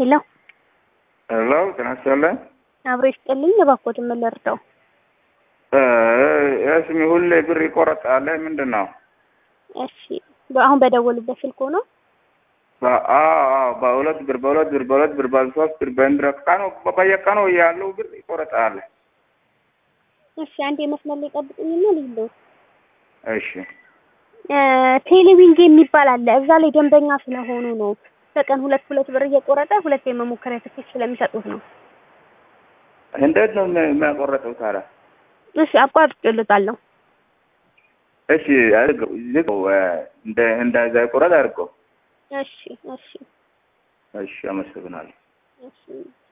ሄሎ ሄሎ ጤና ይስጥልኝ። አብሮ ይስጥልኝ። እባክዎትን ምን ልርዳው? ስሚ ሁሌ ብር ይቆረጣል። ምንድን ነው? እሺ አሁን በደወሉበት ስልክ ሆኖ በሁለት ብር በሁለት ብር በሁለት ብር በሶስት ብር በእንድረ ቀኑ በየቀኑ ያለው ብር ይቆረጣል። እሺ አንድ የመስመር ላይ ጠብቁኝና ልይለው። እሺ ቴሌዊንግ የሚባል አለ። እዛ ላይ ደንበኛ ስለሆኑ ነው በቀን ሁለት ሁለት ብር እየቆረጠ ሁለት የመሞከሪያ ትኬት ስለሚሰጡት ነው። እንዴት ነው የሚያቆረጠው ታዲያ? እሺ አቋርጬልዎታለሁ። እሺ አድርገው ዝገው እንደ እንደዛ ይቆረጥ አድርገው። እሺ እሺ እሺ አመሰግናለሁ። እሺ